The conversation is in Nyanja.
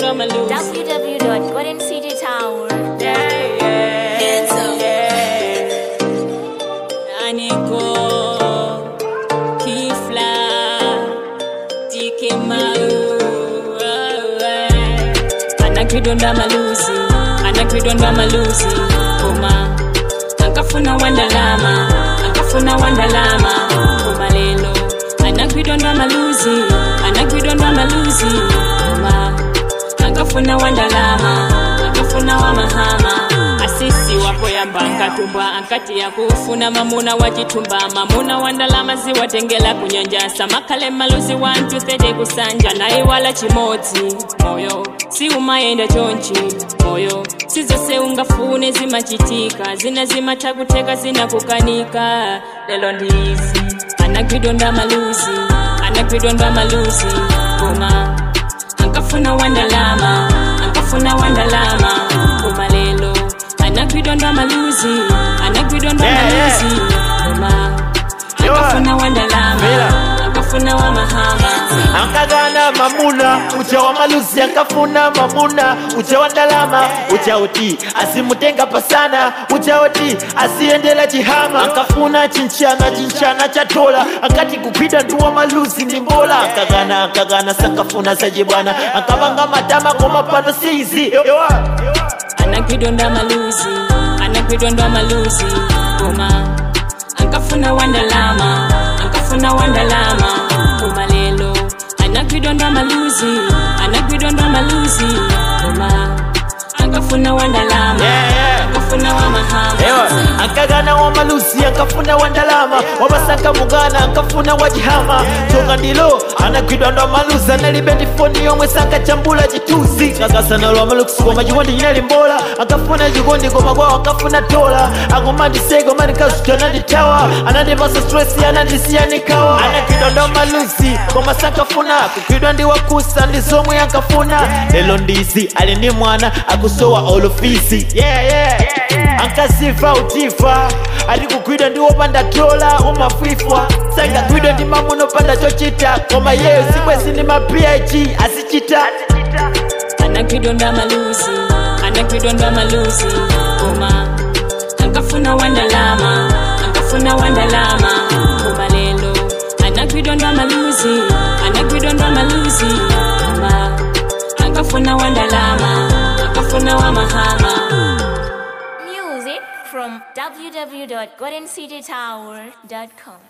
ndo maluzi www.goldencitytower. Yeah, yeah, Hands up. yeah. Aniko, Kifla, Dike Mau, anakidonda maluzi, anakidonda maluzi, koma, akafuna wandalama, akafuna wandalama, koma lelo, anakidonda maluzi, anakidonda maluzi, koma, akafuna wandalama akafuna wamahama asisi wapo yamba nkatumbwa ankati yakufuna mamuna wachitumba mamuna wandalama ziwatengela kunyanjasa makale maluzi wantu thete kusanja naye wala chimodzi moyo si umayenda chonchi moyo sizose ungafune zimachitika zina zimatakuteka zinakukanika lelo ndizi anagwidonda maluzi anagwidonda maluzi koma akafuna wandalama akafuna wandalama koma lelo anagwidonda maluzi anagwidonda Yeah, yeah. maluzi koma Yo, akafuna wandalama Mira. akafuna wamahama ankagana mamuna ucha wa maluzi ankafuna mamuna ucha wa ndalama ucha uti asimutenga pasana ucha uti asiendela chihama ankafuna chinchana chinchana chatola ankati kupita nduwa maluzi ndi mbola ankagana ankagana sankafuna zaje bwana ankavanga matama koma pano sizi anagwidonda maluzi anagwidonda maluzi koma ankafuna wandalama ankafuna wandalama koma lelo anagwidonda maluzi anagwidonda maluzi koma ankafuna wandalama Yeah, yeah. ankafuna wamahama Ewa, ankagana wa malusi ankafuna wa ndalama wamasanga mugana ankafuna wa jihama tonga ndilo anagwidwa ndo malusi analibendi foni yomwe sankachambula chitusi kakasana lwa malusi koma chikondi chinali mbola ankafuna chikondi koma kwawo ankafuna tola akomandisego manikasuti ananditawa anandipasa stresi anandisiya nikawa anagwidwa ndo malusi koma sankafuna kugwidwa ndi wakusa ndi zomwe ankafuna lelo ndizi ali ndi mwana akusowa olofisi yeah, yeah. ankasifa utifa ali kugwidwa ndi wopanda tola umafwifwa sangagwidwa ndi mamuno panda chochita koma yeyo zimwezi ndi ma phd azichita anagwidonda maluzi anagwidonda maluzi koma ankafuna wandalama ankafuna wandalama koma lelo anagwidonda maluzi anagwidonda maluzi koma ankafuna wandalama ankafuna wamahama Music from www.goldencitytower.com.